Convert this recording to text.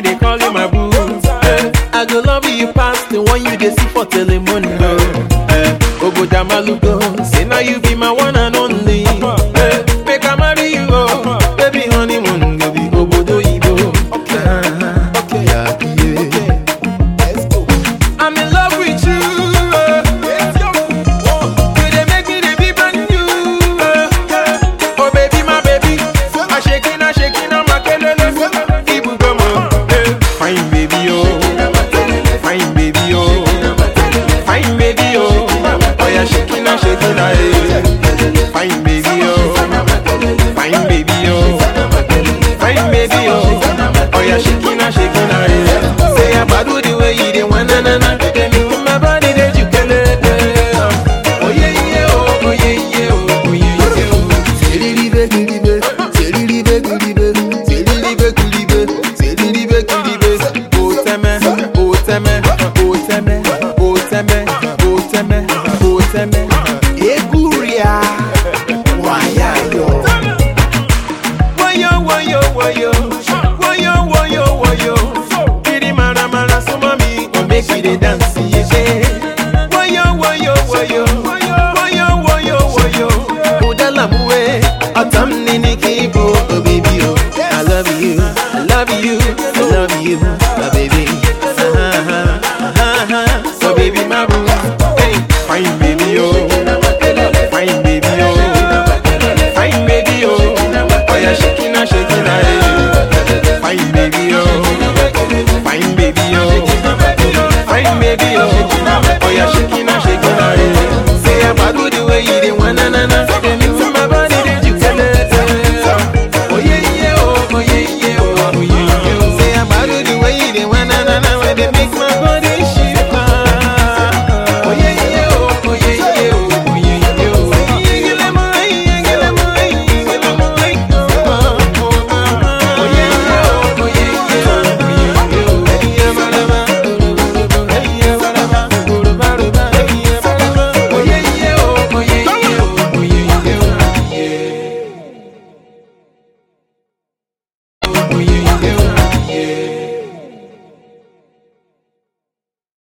they call you my boo. Eh, I go love you past the one you dey see for telemundo. Eh, Obodo Malugo, say now you be my one and only. Eh, make I marry you, oh, baby honeymoon go be Obodo Ibo. Uh-huh. Yeah, yeah. I'm in love with you. uh. You dey make me dey be brand new. uh. Oh baby, my baby, I shaking, I shaking, I'm a kelele. Ibu gomo, eh. fine baby oh, fine baby oh, fine baby oh. Oh yeah, shaking, I shaking, I eh. fine baby oh, fine baby oh, fine baby oh. Oh yeah, shaking, I shaking, I eh. Say I badu the way you dey want na na na. Dey make my body dey jukelele. Oh yeah yeah oh, oh yeah yeah oh, oh yeah yeah oh. Seriribe kiribe, seriribe kiribe, seriribe kiribe, seriribe kiribe. Oteme, oteme, oteme, oteme, oteme, oteme. Eguria, wayayo. Wayo, wayo, wayo, wayo, wayo, wayo. Kiri mara mara suma mi, o make we dey dance yeah. Wayo, wayo, wayo, wayo, wayo, wayo. Udala muwe, atam nini kibo, oh baby oh. I love you, I love you, I love you, my baby. Uh-huh, uh-huh. So baby my boo, hey, fine baby oh, fine baby oh, fine baby oh. Oh yeah, shaking and shaking